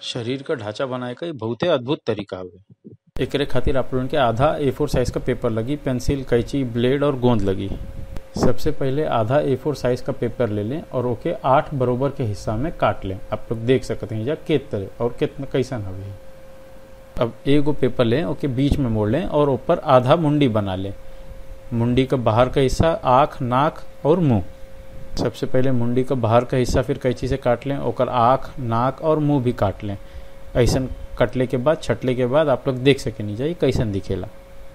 शरीर क ढांचा बनाए क इ बहुते अद्भुत तरीका हवे एकरे खातिर आप लोगन के आधा ए फोर साइज का पेपर लगी पेंसिल कैंची ब्लेड और गोंद लगी सबसे पहले आधा ए फोर साइज का पेपर ले लें और ओके आठ बरोबर के हिस्सा में काट लें आप लोग देख सकते हैं जा कित तरह और कितना कैसन हवे अब एगो पेपर लें ओके बीच में मोड़ लें और ऊपर आधा मुंडी बना लें मुंडी का बाहर का हिस्सा आँख नाक और मुंह सबसे पहले मुंडी का बाहर का हिस्सा फिर कैंची से काट लें ओकर आँख नाक और मुंह भी काट लें ऐसन कटले के बाद छटले के बाद आप लोग देख सके नहीं जाइए कैसन दिखेला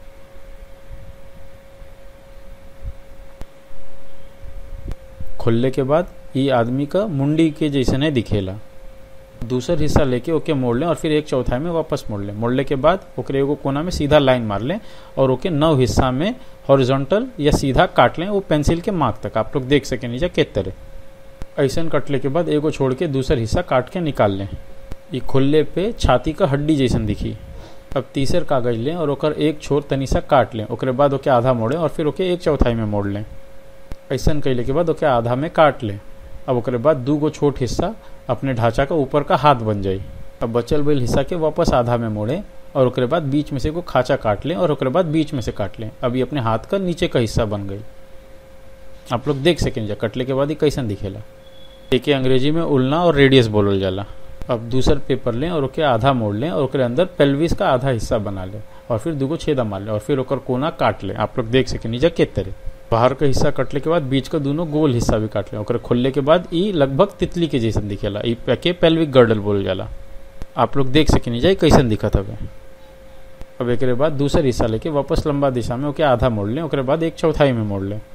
खुलने के बाद ये आदमी का मुंडी के जैसे नहीं दिखेला दूसर हिस्सा लेके ओके मोड़ लें और फिर एक चौथाई में वापस मोड़ लें मोड़ले के बाद ओकरे एगो कोना में सीधा लाइन मार लें और ओके नौ हिस्सा में हॉरिजॉन्टल या सीधा काट लें वो पेंसिल के मार्क तक आप लोग देख सके नीचे के तरह ऐसन कटले के बाद एगो छोड़ के दूसर हिस्सा काट के निकाल लें ये खुलले पे छाती का हड्डी जैसन दिखी अब तीसर कागज लें और ओकर एक छोर तनी सा काट लें ओकरे बाद ओके आधा मोड़ें और फिर ओके एक चौथाई में मोड़ लें ऐसन कैले के बाद ओके आधा में काट लें अब ओकरे बाद दू गो छोट हिस्सा अपने ढांचा का ऊपर का हाथ बन जाई अब बचल बैल हिस्सा के वापस आधा में मोड़ें और ओकरे बाद बीच में से को खाचा काट लें और ओकरे बाद बीच में से काट लें अब ये अपने हाथ का नीचे का हिस्सा बन गई आप लोग देख सकें जा कटले के बाद ही कैसन दिखेला एक अंग्रेजी में उलना और रेडियस बोलल जाला अब दूसर पेपर लें और ओके आधा मोड़ लें और ओकरे अंदर पेल्विस का आधा हिस्सा बना लें और फिर दूगो छेदा मार लें और फिर ओकर कोना काट लें आप लोग देख सकें नीचे के तरह बाहर का हिस्सा कटले के बाद बीच का दोनों गोल हिस्सा भी काट लें ओकरे खुलने के बाद ई लगभग तितली के जैसन दिखेला ई के पेल्विक गर्डल बोल जाला आप लोग देख सके नहीं जाए कैसन दिखत हवे अब एक बाद दूसर हिस्सा लेके वापस लंबा दिशा में ओके आधा मोड़ लें ओकरे बाद एक चौथाई में मोड़ लें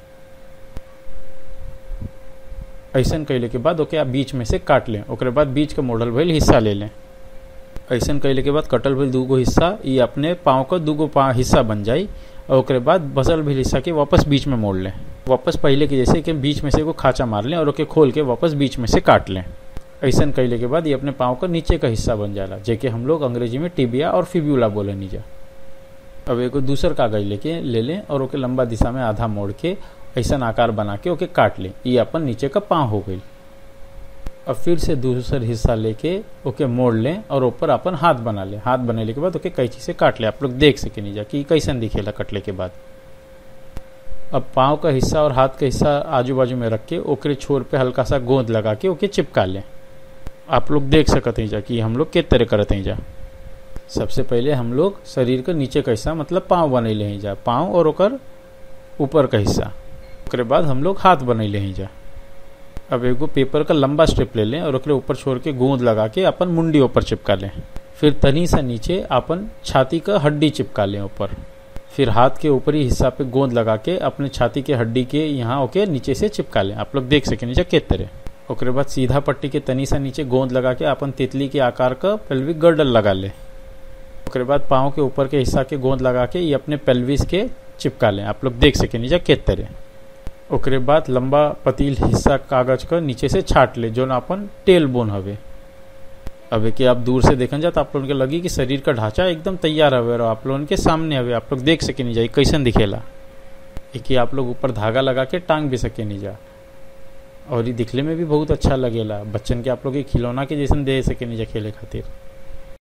ऐसन कैले के बाद ओके आप बीच में से काट लें ओकरे बाद बीच का मोड़ल भइल हिस्सा ले लें ऐसन कैले के बाद कटल भइल दूगो हिस्सा ई अपने पाँव का दूगो पाँव हिस्सा बन जाई और ओकरे बाद बसल भइल हिस्सा के वापस बीच में मोड़ लें वापस पहले के जैसे कि बीच में से एगो खाचा मार लें और ओके खोल के वापस बीच में से काट लें ऐसन कैले के बाद ये अपने पाँव का नीचे का हिस्सा बन जाला जेके हम लोग अंग्रेजी में टिबिया और फिब्यूला बोले नीजा अब एगो दूसर कागज लेके ले लें और ओके लंबा दिशा में आधा मोड़ के ऐसा आकार बना के ओके काट लें ये अपन नीचे का पाँव हो गई अब फिर से दूसर हिस्सा लेके ओके मोड़ लें और ऊपर अपन हाथ बना लें हाथ बनाने के बाद ओके कैंची से काट लें आप लोग देख सके नहीं जा कि कैसन दिखेला कटले के बाद अब पाँव का हिस्सा और हाथ का हिस्सा आजू बाजू में रख के ओकरे छोर पे हल्का सा गोंद लगा के ओके चिपका लें आप लोग देख सकते हैं जा कि हम लोग किस तरह करते हैं जा सबसे पहले हम लोग शरीर का नीचे का हिस्सा मतलब पाँव बनैले हैं जा पाँव और ओकर ऊपर का हिस्सा ओकरे बाद हम लोग हाथ बनैले हैं जा अब एगो पेपर का लंबा स्ट्रिप ले लें और ओकरे ऊपर छोड़ के गोंद लगा के अपन मुंडी ऊपर चिपका लें फिर तनी सा नीचे अपन छाती का हड्डी चिपका लें ऊपर फिर हाथ के ऊपरी हिस्सा पे गोंद लगा के अपने छाती के हड्डी के यहाँ ओके नीचे से चिपका लें आप लोग देख सके नीचे किस तरह ओकरे बाद सीधा पट्टी के तनी सा नीचे गोंद लगा के अपन तितली के आकार का पेल्विक गर्डल लगा ले ओकरे बाद पाँव के ऊपर के हिस्सा के गोंद लगा के ये अपने पेल्विस के चिपका लें आप लोग देख सके नीचे किस तरह ओकरे बाद लंबा पतील हिस्सा कागज का नीचे से छाट ले जो अपन टेल बोन हवे अब कि आप दूर से देखन जा तो आप लोगन के लगी कि शरीर का ढांचा एकदम तैयार हवे और आप लोगन के सामने हवे आप लोग देख सके नहीं जाए कैसन दिखेला एक आप लोग ऊपर धागा लगा के टांग भी सके नहीं जा और ये दिखले में भी बहुत अच्छा लगेला बच्चन के आप लोग खिलौना के जैसन दे सके नहीं जा खेले खातिर